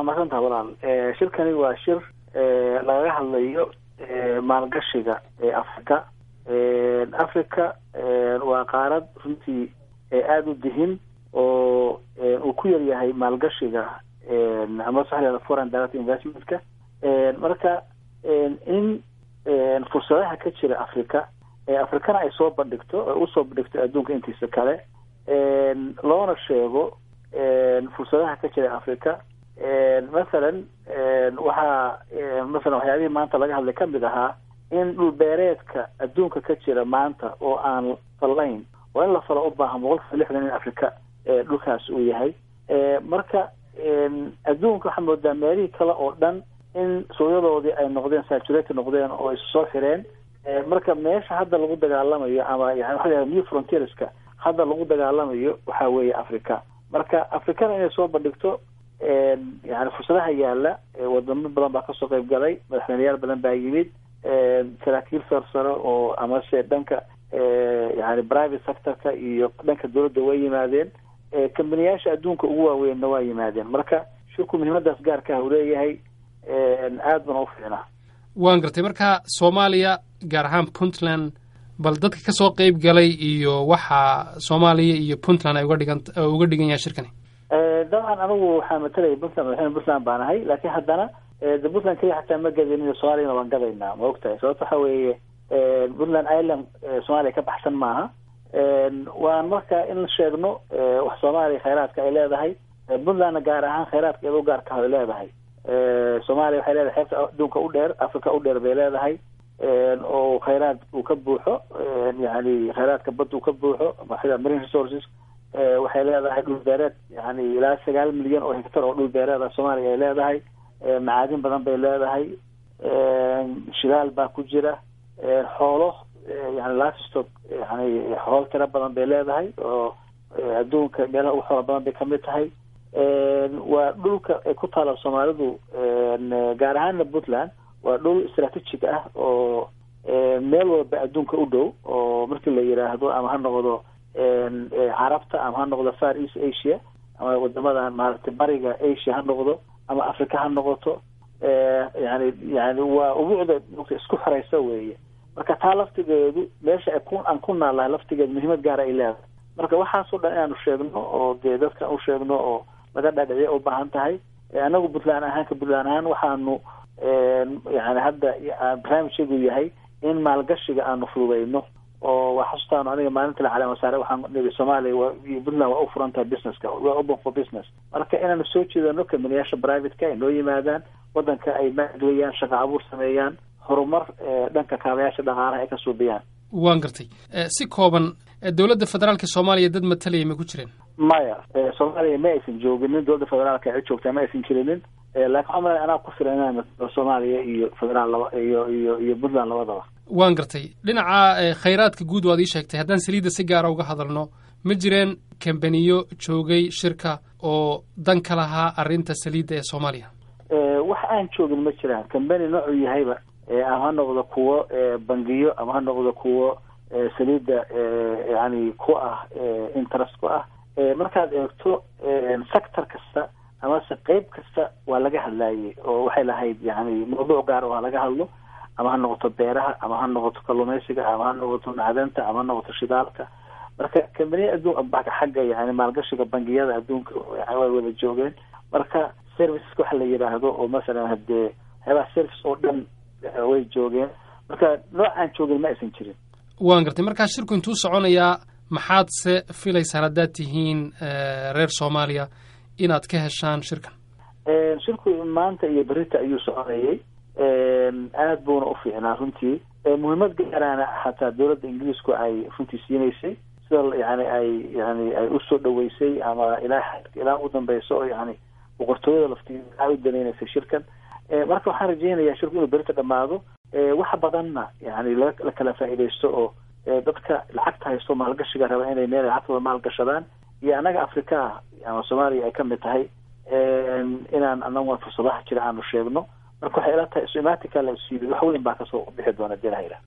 waa masantaha walaal shirkani waa shir lagaga hadlayo maalgashiga ee africa africa waa qaarad runtii aada u dihin oo uu ku yar yahay maalgashiga ama saxleeda foreign direct investmentka marka in fursadaha ka jira africa africana ay soo bandhigto oo usoo bandhigto adduunka intiisa kale loona sheego fursadaha ka jira africa mathalan waxaa mathalan waxyaabihii maanta laga hadlay kamid ahaa in dhulbeereedka adduunka ka jira maanta oo aan fallayn oo in la falo u baahan boqolkiiba lixdan in africa dhulkaas uu yahay marka adduunka waxaa moodaa meelihii kale oo dhan in suuqyadoodii ay noqdeen saturate noqdeen oo is soo xireen marka meesha hadda lagu dagaalamayo ama yani waxa lahaha new frontierska hadda lagu dagaalamayo waxa weeye africa marka africana inay soo bandhigto yani fursadaha yaala wadamo badan baa kasoo qayb galay madaxweyneyaal badan baa yimid saraakiil sarsaro oo amase dhanka yani private sectorka iyo dhanka dawladda way yimaadeen kambaniyaasha adduunka ugu waaweynna waa yimaadeen marka shirku muhiimadaas gaarka ah uu leeyahay aad bana u fiicnaa waan gartay marka soomaaliya gaar ahaan puntland bal dadka kasoo qeyb galay iyo waxa soomaaliya iyo puntland ay uga dhigan uga dhigan yahay shirkani dabcan anigu waxaa matalaya puntland madaxweyne puntland baan ahay laakiin haddana de puntland keliya xataa ma gadinin soomaaliyana waan gadaynaa ma ogtahay sababto waxa weeye puntland island soomaaliya ka baxsan maaha waan marka in sheegno wax soomaaliya khayraadka ay leedahay puntlandna gaar ahaan khayraadka iyadoo gaarka ay leedahay soomaaliya waxay leedahay xeebta adduunka u dheer africa u dheer bay leedahay oo khayraad uu ka buuxo yani khayraadka badda uu ka buuxo sida marine resources waxay leedahay dhul beereed yani ilaa sagaal milyan oo hectar oo dhul beereed ah soomaaliya ay leedahay macaadin badan bay leedahay shidaal baa ku jira xoolo yani livestock yani xoolo tiro badan bay leedahay oo adduunka meelaha ugu xoola badan bay kamid tahay waa dhulka ay ku taala soomaalidu gaar ahaana puntland waa dhul strategic ah oo meel walba adduunka u dhow oo markii la yidhaahdo ama ha noqdo carabta ama ha noqdo far east asia ama wadamadan maaragtay bariga asia ha noqdo ama africa ha noqoto yani yani waa ubuucda mugta isku xoreysa weeye marka taa laftigeedu meesha ku aan ku naalahay laftigeedu muhiimad gaara ay leedahay marka waxaasoo dhan inaanu sheegno oo dee dadka u sheegno oo laga dhaadhiciya u baahan tahay anagu puntland ahaan ka puntland ahaan waxaanu yani hadda barnaamijkeedu yahay in maalgashiga aanu fududeyno oo waa xasustaanu aniga maalinta la calaama saare waxaan niri soomaaliya waa iyo puntland waa u furan tahay businesska waa open for business marka inaanu soo jeedano kambaniyaasha privateka ay noo yimaadaan wadanka ay maalgeliyaan shaqa abuur sameeyaan horumar dhanka kaabayaasha dhaqaalaha ay ka suubiyaan waan gartay si kooban dowladda federaalka soomaaliya dad matalaya ma ku jireen maya soomaaliya ma aysan jooginin dowladda federaalka ay joogtaa ma aysan jirinin laakiin waxaa malaya anaa ku filan inaan matalo soomaaliya iyo federaal laba iyo iyo iyo puntland labadaba waan gartay dhinaca khayraadka guud waad ii sheegtay haddaan saliidda si gaara uga hadalno ma jireen kambaniyo joogay shirka oo dan ka lahaa arrinta saliidda ee soomaaliya wax aan joogin ma jiraan kambani noocuu yahayba ama ha noqdo kuwo bangiyo ama ha noqdo kuwo saliidda yani ku ah interest ku ah markaad eegto sector kasta amase qeyb kasta waa laga hadlaayey oo waxay lahayd yani mawduuc gaar oo ha laga hadlo ama ha noqoto beeraha ama ha noqoto kalluumeysiga ama ha noqoto macdanta ama ha noqoto shidaalka marka kambaniya adduun xagga yani maalgashiga bangiyada adduunka yani way wada joogeen marka serviceska waxa la yidhaahdo oo masalan hadee waxyaabaha service oo dhan way joogeen marka noocaan joogin ma aysan jirin waan gartay markaa shirku intuu soconayaa maxaad se filaysaan haddaad tihiin reer soomaaliya inaad ka heshaan shirkan shirku maanta iyo berita ayuu soconayay aad buuna u fiicnaa runtii muhiimad gaaraana xataa dowladda ingiriisku ay runtii siinaysay sida yani ay yani ay usoo dhaweysay ama ilaa ilaa u dambeyso oo yani boqortooyada laftii aa u daneynaysay shirkan marka waxaan rajeynayaa shirku inuu berita dhamaado wax badanna yani la kala faa'iidaysto oo dadka lacagta haysto maalgashiga raba inay meel lacagtooda maalgashadaan iyo annaga africa ah ama soomaaliya ay kamid tahay inaan anagu fursadaha jira aanu sheegno marka waxay ila tahay isu imaatinka la isu yimid wax weyn baa kasoo bixi doona dee lahayla